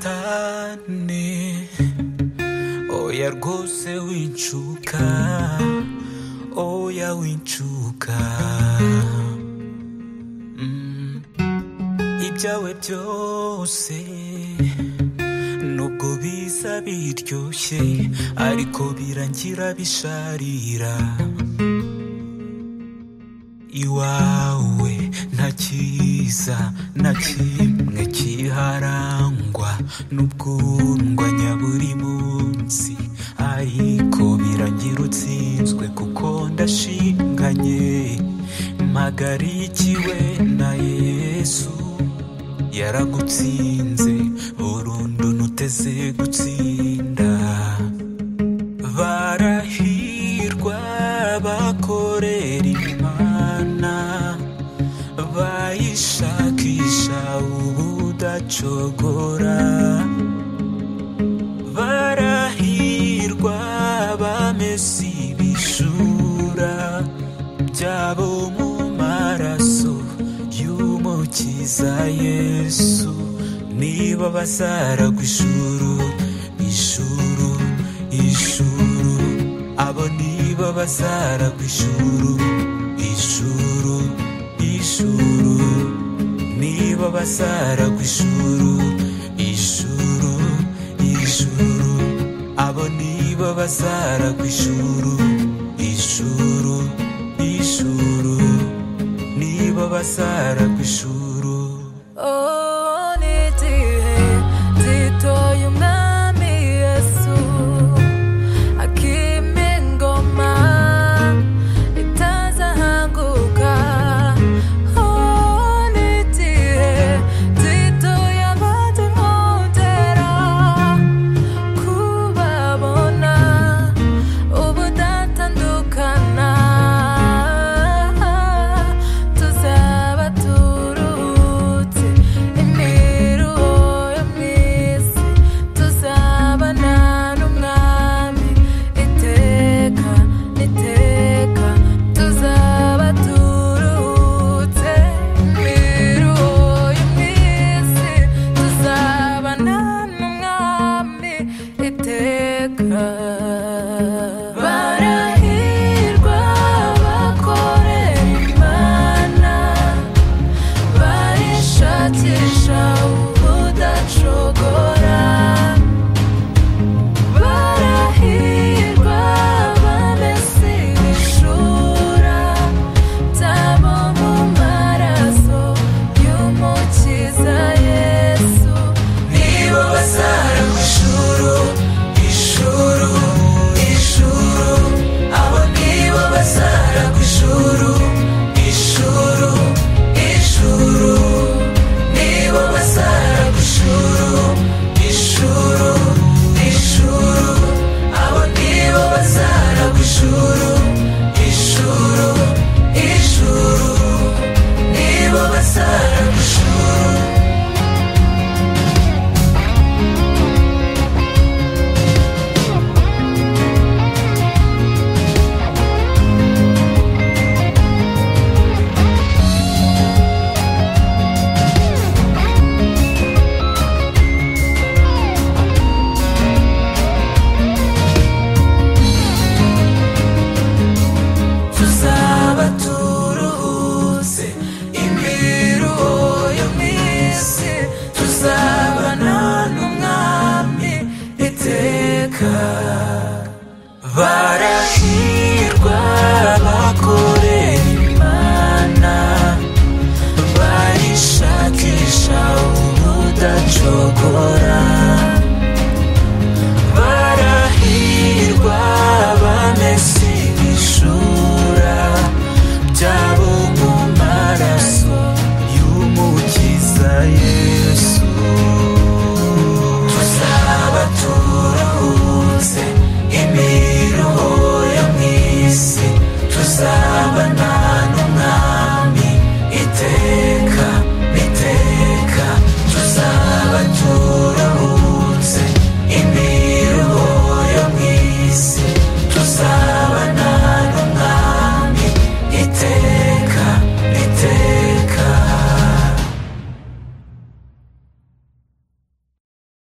satani oya rwose winshuka oya winshuka Mm. ibyawe byose nubwo biza biryoshye ariko birangira bisharira iwawe nta cyiza na kimwe kiharangwa n'ubwundwa nyaburi munsi ariko birangira utsinzwe kuko ndashinganye mpagarikiwe na yesu yaragutsinze burundu ntuteze gutsinda barahirwa bakorera imana bayishakisha ubudacogora barahirwa bamesa ibishura byabo mu maraso y'umukiza yesu niba bazaragwa ishuru ishuru ishuru abo niba bazaragwa ishuru ishuru ishuru niba bazaragwa ishuru ishuru ishuru abo niba bazaragwa ishuru ishuru ishuru niba bazaragwa ishuru Oh